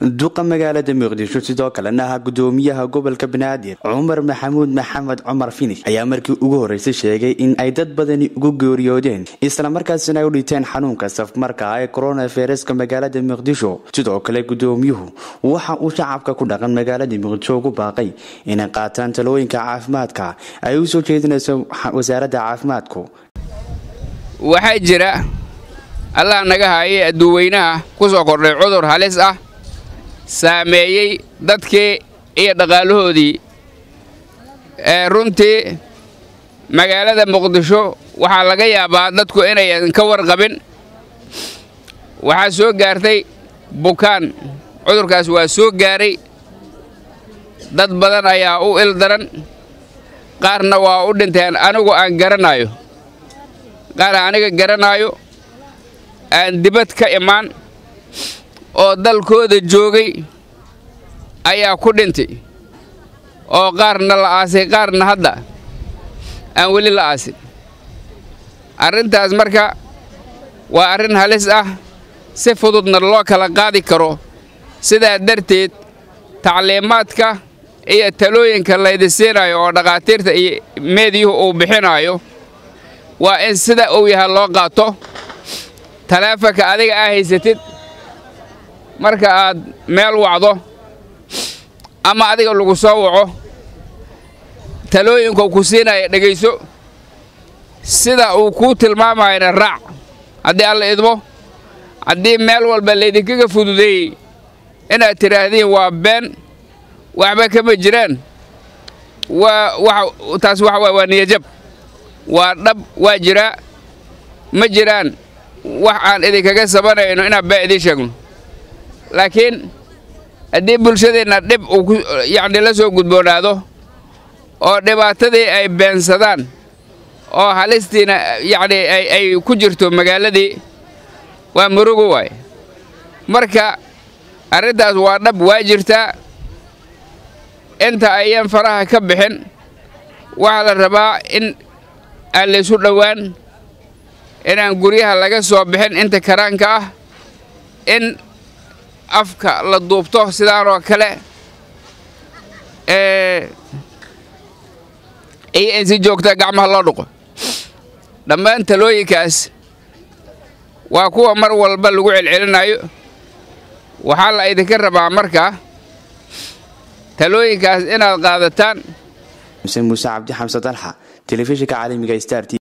duqa magaalada muqdisho sidoo kalena ahaa gudoomiyaha gobolka banaadir cumar maxamuud maxamed cumar finish ayaa markii ugu horeysay sheegay in ay dad badani ugu geeriyoodeen islamarkaasina ay u dhinteen xanuunka safmarka ee koronaviruska magaalada muqdisho sidoo kale gudoomiyuhu waxa uu shacabka ku dhaqan magaalada muqdisho ugu baaqay inay qaataan talooyinka caafimaadka ay u soo jeedinayso wasaaradda caafimaadku waxaa jira allah naga haayay adduuweynaha ku soo kordhay cudur halis ah saameeyey dadkii iyo dhaqaalahoodii ee runtii magaalada muqdisho waxaa laga yaabaa dadku inayan ka warqabin waxaa soo gaartay bukaan cudurkaas waa soo gaaray dad badan ayaa u il daran qaarna waa u dhinteen anigu aan garanaayo qaar aniga garanaayo aan dibad ka imaan oo dalkooda joogay ayaa ku dhintay oo qaarna la aasay qaarna hadda aan weli la aasin arrintaas marka waa arrin halis ah si fududna loo kala qaadi karo sidaa darteed tacliimaadka iyo talooyinka laydi siinayo oo dhakhaatiirta iyo meediyuhu uu bixinaayo waa in sida uu yahay loo qaato taleefanka adiga aa haysatid marka aad meel wacdo ama adiga lagu soo waco talooyinkuu ku siinaya dhegayso sida uu kuu tilmaamayana raac haddii alla idmo haddii meel walba laydinkaga fududeeyey inaad tidhaahdiin waa been waxba kama jiraan waa taas waxa waay waa niyajab waa dhab waa jiraa ma jiraan wax aan idinkaga sabanayno inaan baa idiin sheegno laakiin haddii bulshadeenna dhib uu yacni la soo gudboonaado oo dhibaatadii ay beensadaan oo halistiina yacni ay ku jirto magaaladii waa murugo waay marka arrintaas waa dhab waa jirtaa inta ayaan faraha ka bixin waxaa la rabaa in aan laysu dhowaan inaan guryaha laga soo bixin inta karaanka ah in afka la duubto sidaanoo kale iyo in si joogta gacmaha loo dhuqo dhammaan talooyinkaas waa kuwa mar walba lagu celcelinayo waxaa la idinka rabaa markaa talooyinkaas inaad qaadataan muse muuse cabdi xamse dalxa telefishinka caalamiga star t